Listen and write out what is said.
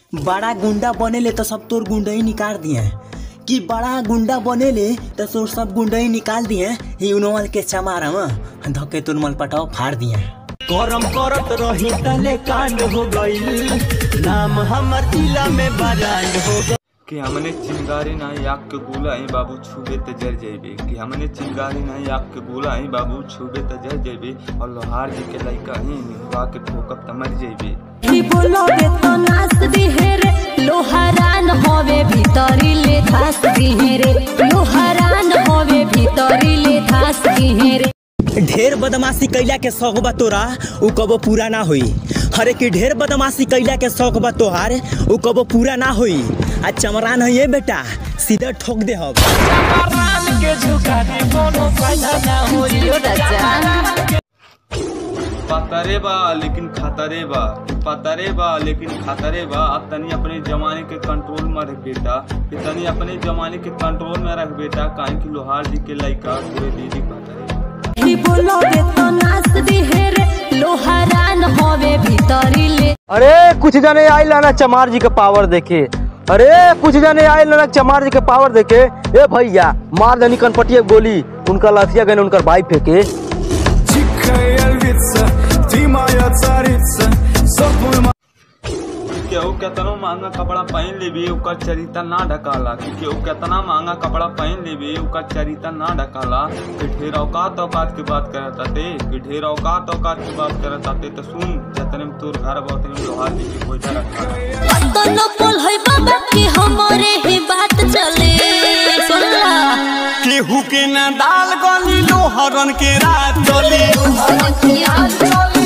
बड़ा गुंडा बनेले तो सब तोर गुंडा ही निकाल दिए कि बड़ा गुंडा बनेले तो तोर सब गुंडा ही निकाल दिए ही उनवल के चमारा में धके तोर मल पटाव फाड़ दिए करम करत रही तले कांड हो गई नाम हमर जिला में बरांड हो गई कि हमने चिंगारी नहीं आग के गोला आई बाबू छुबे त जर जेबे कि हमने चिंगारी नहीं आग के गोला आई बाबू छुबे त जर जेबे और लोहार जी के लइका ही निहुआ के ठोकब त मर जेबे की बोलोगे तो नाच दिहे रे लोहारान होवे भीतरी ले धास दिहे रे लोहारान होवे भीतरी ले धास दिहे रे ढेर बदमाशी कैला के शौक बा तोरा उ कबो पूरा ना होई हरे कि ढेर बदमाशी कैला के शौक बा तोहार उ कबो पूरा ना होई आ चमरान है ये बेटा सीधा ठोक दे हम जियो राजा पतरे बा लेकिन खतरे बा पतरे बा लेकिन खतरे बा अब तनी अपने जमाने के कंट्रोल में रख बेटा कि तनी अपने जमाने के कंट्रोल में रख बेटा काहे कि लोहार जी के लइका पूरे दीदी पतरे की बोलोगे तो नाच दिहे रे लोहारान होवे भीतरी ले अरे कुछ जने आए लाना चमार जी के पावर देखे अरे कुछ जने आए लाना चमार जी के पावर देखे ए भैया मार दनी कनपटिया गोली उनका लाथिया गने उनकर भाई फेंके Дикая львица, ты моя царица, сон твой केहू केतनो महंगा कपड़ा पहन लेबी ओकर चरिता ना ढकाला कि केहू केतना महंगा कपड़ा पहन लेबी ओकर चरिता ना ढकाला कि ढेर औकात औकात की बात करत आते कि ढेर औकात औकात की बात करत आते तो सुन जतने में तोर घर बहुत में लोहार जी की कोयटा रखा तो न बोल है बाबा की हमारे ही बात चले सुनला केहू के ना दाल गली लोहरन के रात चली याद चले